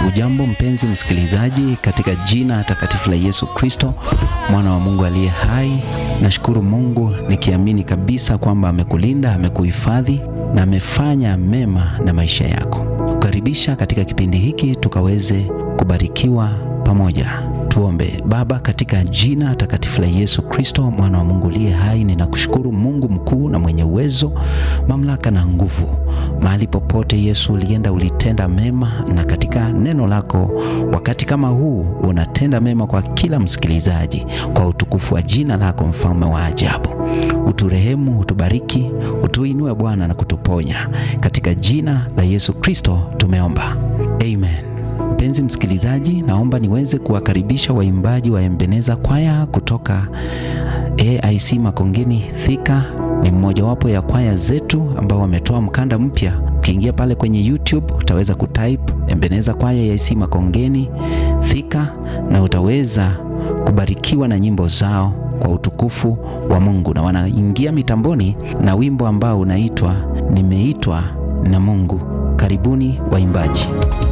Ujambo mpenzi msikilizaji, katika jina takatifu la Yesu Kristo, mwana wa Mungu aliye hai, nashukuru Mungu nikiamini kabisa kwamba amekulinda, amekuhifadhi na amefanya mema na maisha yako. Kukaribisha katika kipindi hiki tukaweze kubarikiwa pamoja. Tuombe. Baba, katika jina takatifu la Yesu Kristo, mwana wa Mungu aliye hai, ninakushukuru Mungu mkuu na mwenye uwezo, mamlaka na nguvu. Mahali popote Yesu ulienda, ulitenda mema, na katika neno lako wakati kama huu unatenda mema kwa kila msikilizaji, kwa utukufu wa jina lako, mfalme wa ajabu. Uturehemu, utubariki, utuinue Bwana na kutuponya, katika jina la Yesu Kristo tumeomba, amen. Mpenzi msikilizaji, naomba niweze kuwakaribisha waimbaji wa Ebeneza kwaya kutoka AIC Makongeni Thika. Ni mmojawapo ya kwaya zetu ambao wametoa mkanda mpya. Ukiingia pale kwenye YouTube utaweza kutype Ebeneza kwaya AIC Makongeni Thika, na utaweza kubarikiwa na nyimbo zao kwa utukufu wa Mungu, na wanaingia mitamboni na wimbo ambao unaitwa Nimeitwa na Mungu. Karibuni waimbaji.